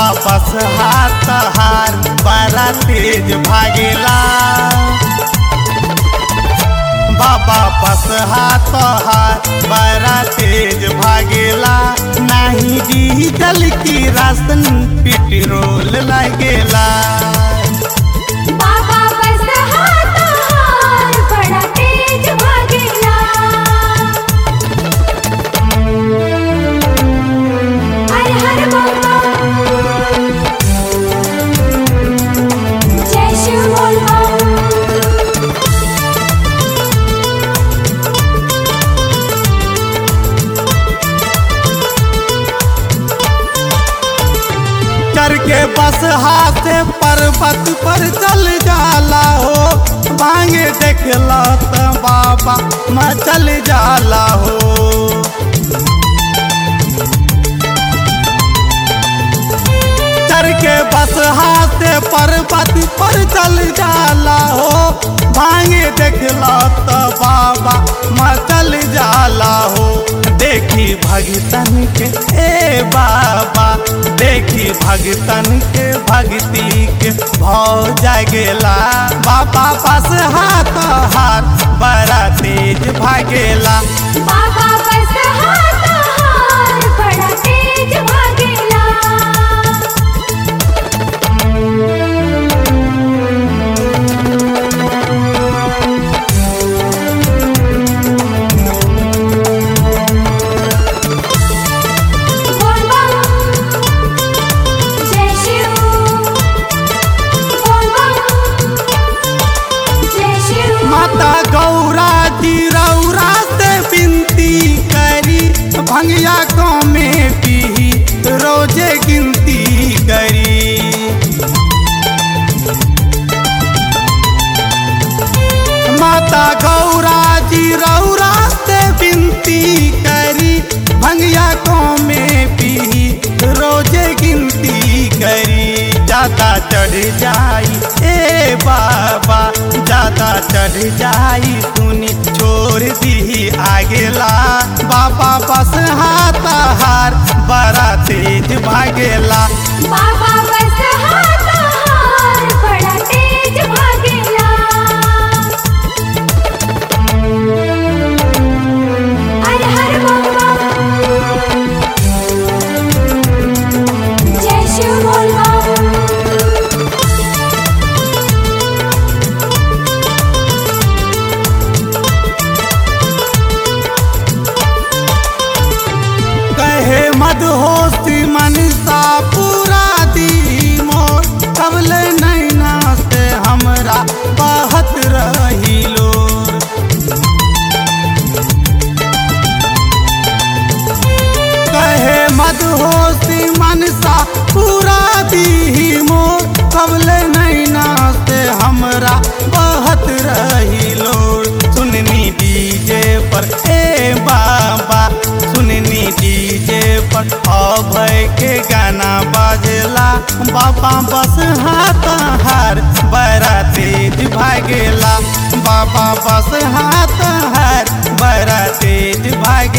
बस हाथ हार बड़ा तेज भागेला बाबा बस हाथ हार बड़ा तेज भागेला नहीं डीजल की राशन पेट्रोल लगेला बाबा बस हाथ हार बड़ा तेज भागेला हर हर बम बम जय शिव बोल बम चढ़ के बस हाथ पर्वत पर चल जाला हो भांगे देखला त बाबा मैं चल जाला हो चढ़ के बस हाथ पर्वत पर चल जाला हो भांगे देखला त बाबा मैं चल जाला हो देखी भगतन के ए बाबा देखी भगतन के भक्ति के भाव जागेला बाबा पास हाथ हाथ बड़ा तेज भागेला बाबा बस हाथ हार बड़ा तेज भागेला बोल बम जय शिव बोल बम जय शिव माता गौरा जी रौरा से विनती करी भंगिया गाँव में पी रोजे गिनती करी माता गौरा जी रौरा से विनती करी भंगिया को में पी रोजे गिनती करी ज्यादा चढ़ जाई ए बाबा ज्यादा चढ़ जाई सुनी छोड़ दी आगेला बाबा बस हाथ हार बड़ा तेज भागेला बाबा बस हाथ हार बड़ा तेज भागेला हर हर बम बम जय शिव बोल बम कहे मदहोशी मनसा पूरा दी मोर कबल नैना से हमरा बहत रही लोर कहे मदहोशी मनसा पूरा दी मोर कबल नैना से हमरा बहत रही लोर सुननी डीजे पर ए बाबा सुननी डीजे पर अभय के गाना बाजेला बाबा बस हाथ हार बड़ा तेज भागेला बाबा बस हाथ हार बड़ा तेज भागे